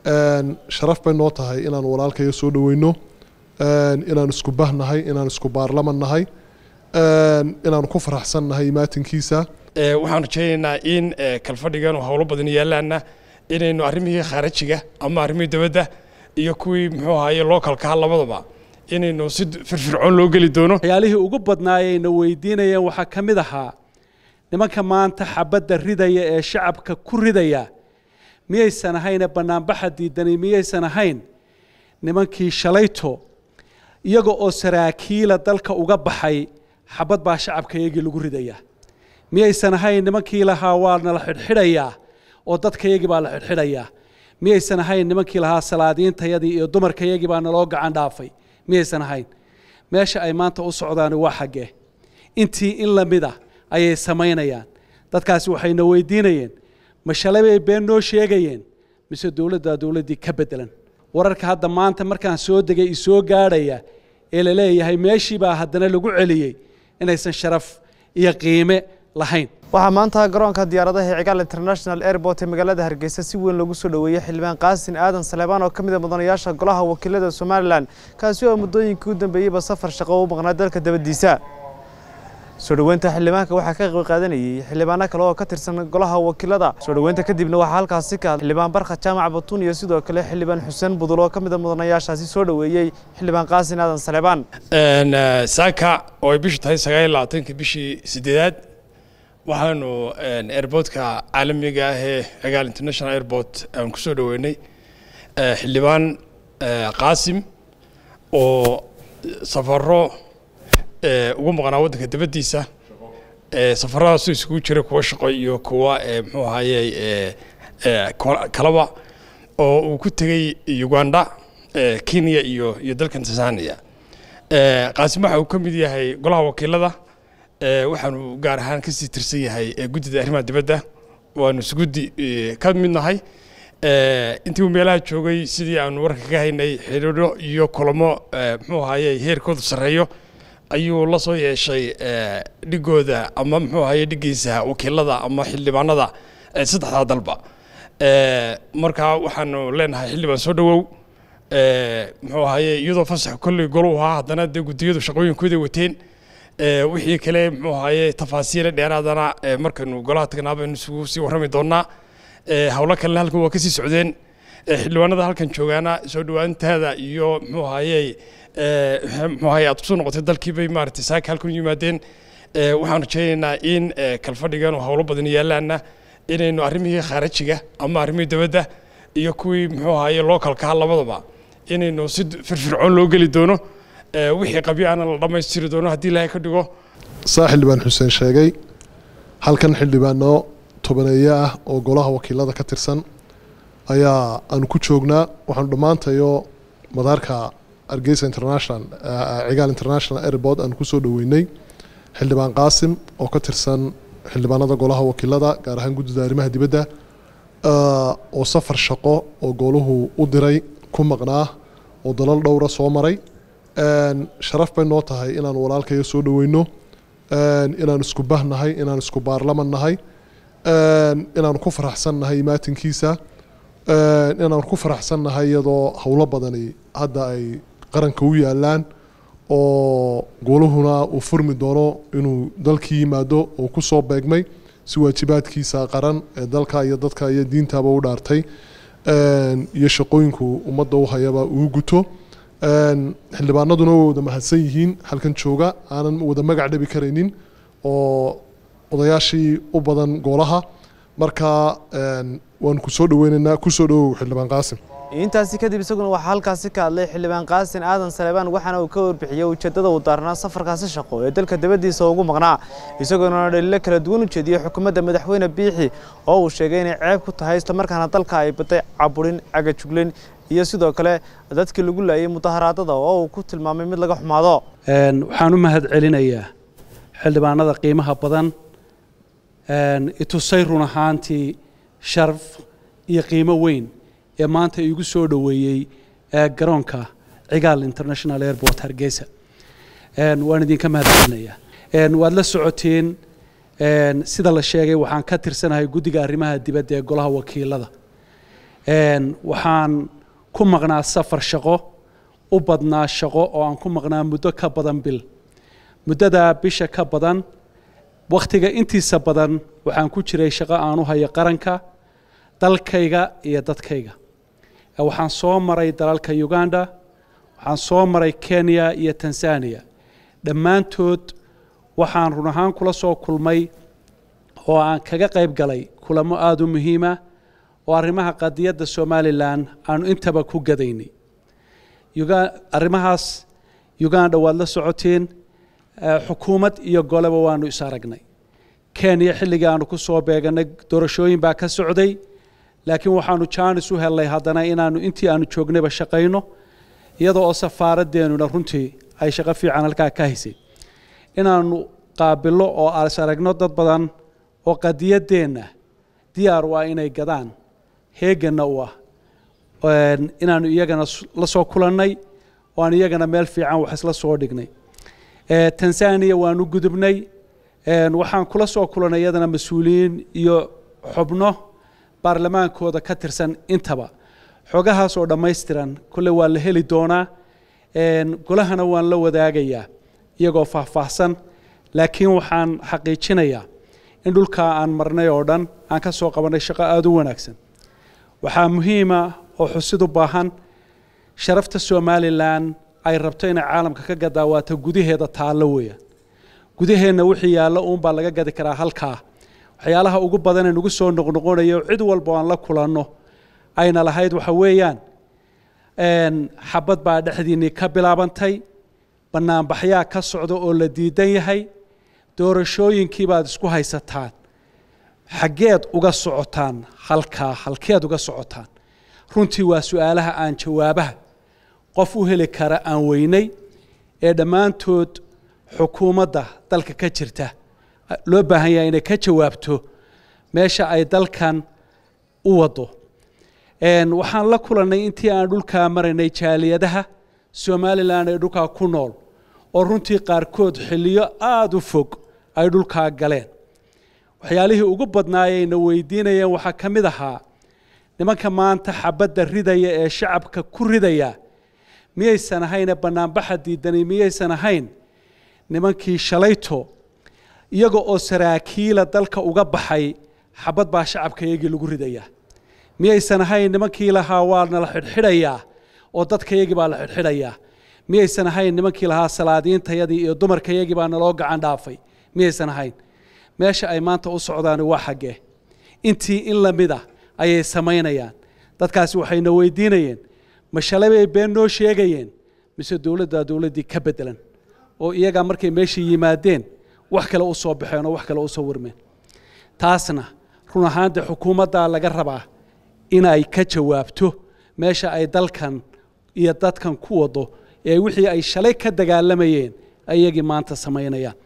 sharaf bay noo tahay inaan walaalkaya soo dhaweyno inaan isku bahnahay inaan isku baarlaman nahay inaan ku faraxsan nahay imaatinkiisa waxaan rajaynaynaa in kalfadhigan howlo badan yaalaana inaynu arrimihii khaarajiga ama arrimihii dibadda iyo kuwii muxuu ahaye localkaha labadaba inaynu si firfircoon loo geli doono waxyaalihii ugu badnaayayna weydiinayeen waxaa ka mid ahaa nimanka maanta xabadda ridaya ee shacabka ku ridaya miyaysan ahayne bannaanbaxa diidani miyaysan ahayn nimankii shalayto iyaga oo saraakiila dalka uga baxay xabad baa shacabka iyagii lagu ridaya miyaysan ahayn nimankii lahaa waa nala xidhxidhayaa oo dadkayagii baa la xidhxidhayaa miyaysan ahayn nimankii lahaa salaadiintayadii iyo dumarkayagii baa naloo gacan dhaafay miyaysan ahayn meesha ay maanta u socdaani waa xaggee intii in la mid ah ayay samaynayaan dadkaasi waxayna weydiinayeen ma shalay bay been noo sheegayeen mise dowladdaa dowladdii ka beddelan wararka hadda maanta markaan soo degay isoo gaadhaya ee la leeyahay meeshii baa haddana lagu celiyey inaysan sharaf iyo qiime lahayn waxaa maanta garoonka diyaaradaha ee cigaal international airport ee magaalada hargeysa si weyn loogu soo dhoweeyey xildhibaan qaasin aadan saleebaan oo ka mid a mudanayaasha golaha wakiilada somalilan kaasi oo muddooyinkii u dambeeyeyba safar shaqo u maqnaa dalka dabadiisa soo dhoweynta xildhibaanka waxaa ka qayb qaadanayay xildhibaano kale oo ka tirsan golaha wakiilada soo dhoweynta kadibna waxaa halkaasi ka xildhibaan barka jaamac batuun iyo sidoo kale xildhibaan xuseen budul oo ka mid a mudanayaashaasi soo dhoweeyey xildhibaan qaasin aadan saleebaan saaka oo ay bishu tahay sagaal iyo labaatanka bishii sideedaad waxaanu airportka caalamiga ah ee cigaal international airport aan ku soo dhoweynay xildhibaan qaasim oo safaro ugu maqnaa waddanka dabaddiisa safaradaasoo isugu jira kuwa shaqo iyo kuwa muxuu ahaye kalaba oo uu ku tegey uganda kenya iyo iyo dalkan tanzania qaasim waxa uu ka mid yahay golaha wakiilada waxaanu gaar ahaan kasii tirsan yahay guddida arrimaha dibadda waanu isguddi ka mid nahay intii uu meelaha joogay sidii aanu warka ka haynay xidhiidho iyo kulamo muxuu ahaye heerkoodu sarreeyo ayuu la soo yeeshay dhigooda ama muxuu ahaye dhigiisa wakiilada ama xildhibaanada saddexdaa dalba marka waxaanu leenahay xildhibaan soo dhowow muxuu ahaye iyadoo fasax kolley golu ahaa haddana dee guddiyadu shaqooyinkooda wateen wixii kale muxuu ahaye tafaasiile dheeraadana markaynu golaha tagnaaba aynu isugu sii warrami doonaa howlo kalena halkan waa kasii socdeen xildhibaanada halkan joogaana soo dhowaantaada iyo muxuu ahaye muxuu ahaye aad kusoo noqotay dalkii bay maaragtay saaka halkan u yimaadeen waxaan rajaynaynaa in kalfadhigan howlo badan yaalaana inaynu arrimihii khaarajiga ama arrimihii dibadda iyo kuwii muxuu ahaye localkaha labadaba inaynu si firfircoon loo geli doono wixii qabyaana la dhammaystiri doono haddii ilaahay ka dhigo saa xildhibaan xuseen sheegay halkan xildhibaano tobaneeye ah oo golaha wakiilada ka tirsan ayaa aanu ku joognaa waxaanu dhammaantayo madaarka hargeysa international cigaal international airport aanu kusoo dhoweynay xildhibaan qaasim oo ka tirsan xildhibaanada golaha wakiilada gaar ahaan guddida arrimaha dibadda oo safar shaqo oo gooluhu u diray ku maqnaa oo dalal dhowra soo maray sharaf bay noo tahay inaan walaalkaya soo dhaweyno inaan isku bahnahay inaan isku baarlaman nahay inaan ku faraxsan nahay imaatinkiisa inaan ku faraxsan nahay iyadoo howlo badani hadda ay qaranka u yaalaan oo gooluhuna uu furmi doono inuu dalkii yimaado oo kusoo beegmay si waajibaadkiisa qaran ee dalka iyo dadka iyo diintaba u dhaartay iyo shaqooyinku ummadda u hayaba uu guto xildhibaanaduna way wada mahadsan yihiin halkan jooga aanan wada magac dhabi karaynin oo odayaashii u badan goolaha marka waanu kusoo dhaweynaynaa kusoo dhawow xildhibaan qaasim intaasi kadib isaguna waxaa halkaasi ka hadlay xildhibaan qaasin aadan saleebaan waxaana uu ka warbixiyey ujeeddada uu daarnaa safarkaasi shaqo ee dalka dabadiisa ugu maqnaa isagoona dhaliilo kala duwan u jeediyey xukuumadda madaxweyne biixi oo uu sheegay inay ceeb ku tahay islamarkaana dalka ay baday caburin cagajuglen iyo sidoo kale dadkii lagu laayay mudaharaadada oo uu ku tilmaamay mid laga xumaado waxaan u mahad celinayaa xildhibaanada qiimaha badan itusay run ahaantii sharaf iyo qiimo weyn ee maanta iigu soo dhoweeyey garoonka cigaal international airport hargeysa waan idinka mahad celinayaa waad la socoteen sida la sheegay waxaan ka tirsanahay guddiga arrimaha dibadda ee golaha wakiilada waxaan ku maqnaa safar shaqo u badnaa shaqo oo aan ku maqnaa muddo ka badan bil muddadaa bisha ka badan wakhtiga intiisa badan waxaan ku jiray shaqo aan u hayo qaranka dalkayga iyo dadkayga waxaan soo maray dalalka uganda waxaan soo maray kenya iyo tanzania dhammaantood waxaan run ahaan kula soo kulmay oo aan kaga qayb galay kulamo aada u muhiima oo arrimaha qadiyadda somalilan aanu intaba ku gadaynay arrimahaas uganda waad la socoteen xukuumad iyo goleba waanu is aragnay kenya xilligii aanu ku soo beeganay doorashooyin baa ka socday laakiin waxaanu jaanis u helnay haddana inaanu intii aanu joognayba shaqayno iyadoo oo safaaraddeenuna runtii ay shaqo fiican halkaa ka haysay inaanu qaabillo oo is aragno dad badan oo qadiyaddeenna diyaar u ah inay gadaan heeganna u ah inaanu iyagana la soo kulannay oo aan iyagana meel fiican wax isla soo dhignay tanzania waanu gudubnay waxaan kula soo kulannay iyadana mas-uuliyiin iyo xubno baarlamaankooda ka tirsan intaba xogahaas oo dhammaystiran kolley waa la heli doonaa golahana waan la wadaagayaa iyagoo faahfaahsan laakiin waxaan xaqiijinayaa in dhulkaa aan marnay oo dhan aan ka soo qabannay shaqo aada u wanaagsan waxaa muhiima oo xusid u baahan sharafta somalilan ay rabto inay caalamka ka gadaa waata gudaheeda taallo weeyaan gudaheenna wixii yaallo uunbaa laga gadi karaa halkaa waxyaalaha ugu badan ee nagu soo noqnoqonayo cid walba aan la kulanno ayna lahayd waxa weeyaan xabad baa dhexdiinnii ka bilaabantay bannaanbaxyaa ka socda oo la diidan yahay doorashooyinkii baad isku haysataan xaggeed uga socotaan halkaa halkeed uga socotaan runtii waa su-aalaha aan jawaabaha qof u heli kara aan weynay ee dhammaantood xukuumadda dalka ka jirta loo baahan yahay inay ka jawaabto meesha ay dalkan u waddo waxaan la kulannay intii aan dhulkaa maraynay jaaliyadaha somalilan ee dhulkaa ku nool oo runtii qaarkood xilliyo aada u fog ay dhulkaa galeen waxyaalihii ugu badnaayayna weydiinayeen waxaa ka mid ahaa nimanka maanta xabadda ridaya ee shacabka ku ridaya miyaysan ahayne bannaanbaxa diidani miyaysan ahayn nimankii shalayto iyaga oo saraakiila dalka uga baxay xabad baa shacabka iyagii lagu ridayaa miyaysan ahayn nimankii lahaa waana la xidhxidhayaa oo dadkayagii baa la xidhxidhayaa miyaysan ahayn nimankii lahaa salaadiintayadii iyo dumarkayagii baa naloo gacan dhaafay miyaysan ahayn meesha ay maanta u socdaani waa xaggee intii in la mid a ayay samaynayaan dadkaasi waxayna weydiinayeen ma shalay bay been noo sheegayeen mise dowladdaa dowladdii ka beddelan oo iyagaa markay meeshii yimaadeen wax kale u soo baxeen oo wax kale u soo warmeen taasna run ahaan dee xukuumaddaa laga rabaa inay ka jawaabto meesha ay dalkan iyo dadkan ku wado ee wixii ay shalay ka dagaalamayeen ayagii maanta samaynayaan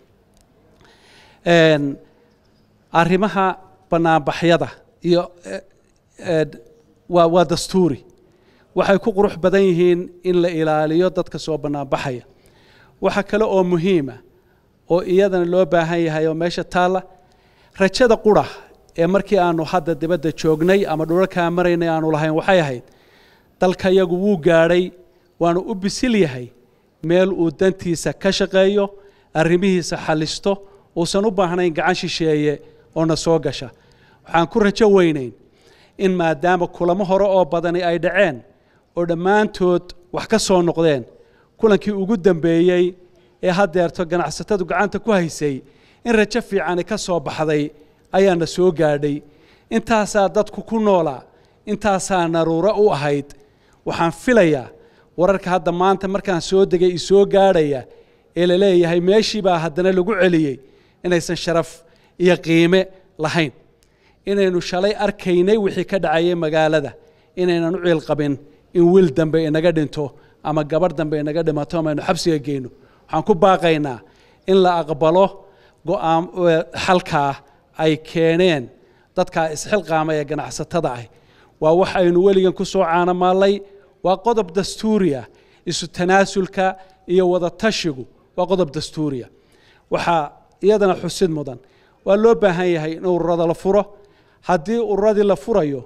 arrimaha bannaanbaxyada iyo waa waa dastuuri waxay ku qurux badan yihiin in la ilaaliyo dadka soo bannaanbaxaya waxa kale oo muhiima oo iyadana loo baahan yahay oo meesha taalla rajada qura ee markii aanu hadda dibadda joognay ama dhulalkaa maraynay aanu lahayn waxay ahayd dalka yagu wuu gaadhay waanu u bisil yahay meel uu dantiisa ka shaqeeyo arrimihiisa xallisto uusan u baahnayn gacan shisheeye oo na soo gasha waxaan ku rajo weynayn in maadaama kulamo hore oo badani ay dhaceen oo dhammaantood wax ka soo noqdeen kulankii ugu dambeeyey ee haddeerto ganacsatadu gacanta ku haysay in rajo fiicani ka soo baxday ayaana soo gaadhay intaasaa dadku ku noolaa intaasaa naruuro u ahayd waxaan filayaa wararka hadda maanta markaan soo degay isoo gaadhaya ee la leeyahay meeshii baa haddana lagu celiyey inaysan sharaf iyo qiime lahayn inaynu shalay arkaynay wixii ka dhacayay magaalada inaynan u ciilqabin in wiil dambe inaga dhinto ama gabarh dambe inaga dhimato ama aynu xabsiga geyno waxaan ku baaqaynaa in la aqbalo go'aan xalkaa ay keeneen dadkaa isxilqaama ee ganacsatada ah waa wax aynu weligan ku soo caanamaallay waa qodob dastuuriya isu tanaasulka iyo wada tashigu waa qodob dastuuriya waxaa iyadana xusid mudan waa loo baahan yahay in ururada la furo haddii ururadii la furayo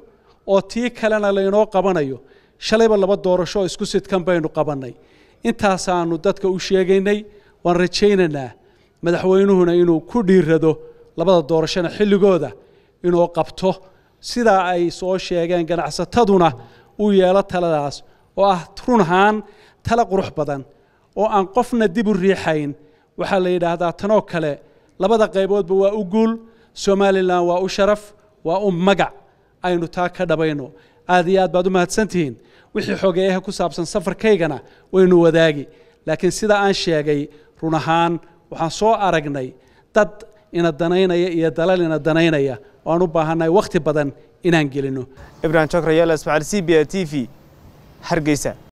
oo tii kalena laynoo qabanayo shalayba laba doorasho oo isku sidkan baynu qabannay intaasaanu dadka u sheegaynay waan rajaynaynaa madaxweynuhuna inuu ku dhiirado labada doorashona xilligooda inuu qabto sidaa ay soo sheegeen ganacsataduna uu yeelo taladaas oo ah run ahaan tala qurux badan oo aan qofna dib u riixayn waxaa la yidhaahdaa tanoo kale labada qayboodba waa u guul somalilan waa u sharaf waa u magac aynu taa ka dhabayno aad iyo aad baad u mahadsantihiin wixii xogeeyaha ku saabsan safarkaygana waynu wadaagi laakiin sida aan sheegay run ahaan waxaan soo aragnay dad ina danaynaya iyo dalal ina danaynaya oo aan u baahannahay wakhti badan inaan gelinno ibrahim jokra yaala ismaaciil c b a t v hargeysa